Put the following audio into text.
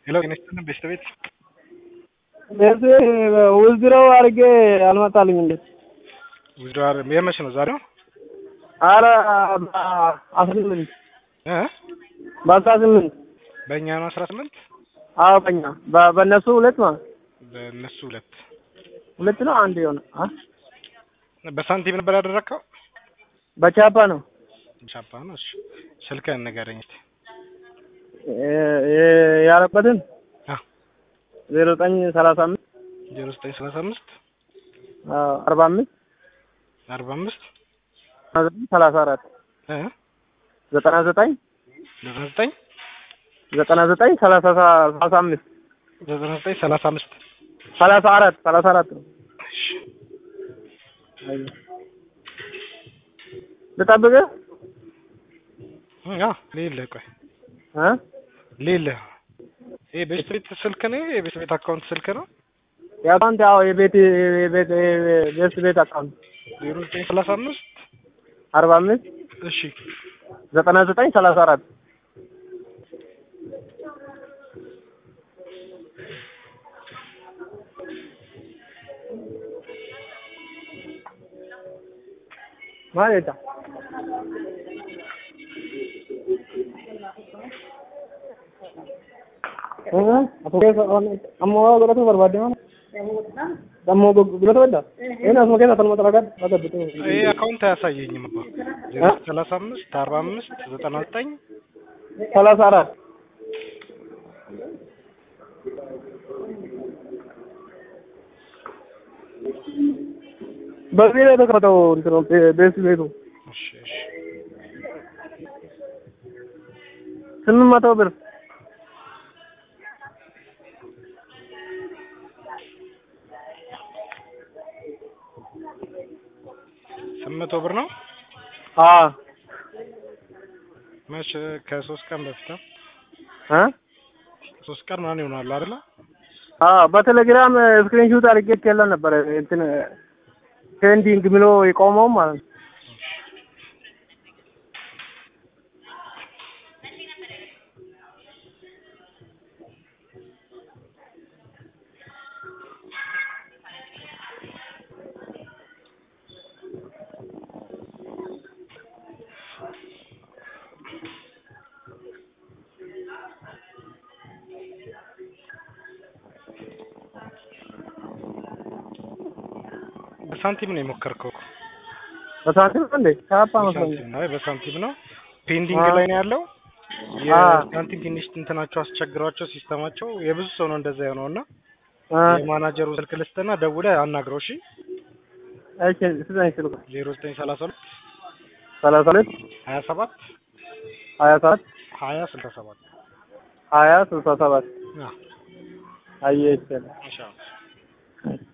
ሄሎ ጤና ይስጥልን ቤስት ቤት ቤት ውዝድረው አድርጌ አልመጣልኝ እንዴ? ውዝድዋር የመቼ ነው ዛሬው? አረ አስራ ስምንት እ በአስራ ስምንት በእኛ ነው አስራ ስምንት አዎ በእኛ በ- በእነሱ ሁለት ማለት በእነሱ ሁለት ሁለት ነው አንድ የሆነ አ? በሳንቲም ነበር ያደረግከው? በቻፓ ነው ቻፓ ነው። እሺ ስልክህን ንገረኝ እስኪ። እ- እ- ያረበትን አ ዜሮ ዘጠኝ ሰላሳ አምስት ዜሮ ዘጠኝ ሰላሳ አምስት አዎ አርባ አምስት አርባ አምስት ሰላሳ አራት እ ዘጠና ዘጠኝ ዘጠና ዘጠኝ ዘጠና ዘጠኝ ሰላሳ ሰላሳ አምስት ዘጠና ዘጠኝ ሰላሳ አምስት ሰላሳ አራት ሰላሳ አራት ነው እሺ ልጠብቅህ እ አዎ ሌለህ ቆይ እ ሌለህ ይሄ ቤስት ቤት ስልክ ነው የቤስት ቤት አካውንት ስልክ ነው የአካውንት ያው የቤት የቤት የቤት ቤት አካውንት ዜሮ ዘጠኝ ሰላሳ አምስት አርባ አምስት እሺ ዘጠና ዘጠኝ ሰላሳ አራት ማለት ammoo godhatu barbaadde mana ammoo godhatu badda inni asuma keessa tanuma xalagaa agaddu ይሄ አካውንት አያሳየኝም አባ ዜሮ ዘጠኝ ሰላሳ አምስት አርባ አምስት ዘጠና ዘጠኝ ሰላሳ አራት በዚህ ላይ የተከፈተው እንትኑ ቤት ቤቱ እሺ እሺ ስምንት መቶ ብር ስምንት መቶ ብር ነው አዎ መቼ ከሶስት ቀን በፊት ነው እ ሶስት ቀን ምናምን ይሆናል አይደለ አዎ በቴሌግራም ስክሪንሹት አድርጌ ከለ ነበር እንትን ፔንዲንግ ብሎ የቆመው ማለት ነው። በሳንቲም ነው የሞከርከው እኮ በሳንቲም ነው እንዴ? ቻፓ መስሎኝ። በሳንቲም ነው አይ በሳንቲም ነው ፔንዲንግ አዎ። ላይ ነው ያለው አዎ። የሳንቲም ትንሽ እንትናቸው አስቸግሯቸው ሲስተማቸው የብዙ ሰው ነው እንደዛ የሆነው እና አ የማናጀሩ ስልክ ልስጥና ደውለህ አናግረው እሺ እሺ ስጠኝ ስልኩ ዜሮ ዘጠኝ ሰላሳ ሁለት ሰላሳ ሁለት ሀያ ሰባት ሀያ ሰባት ሀያ ስልሳ ሰባት ሀያ ስልሳ ሰባት አዎ አየህ ይችላል ኢንሻአላህ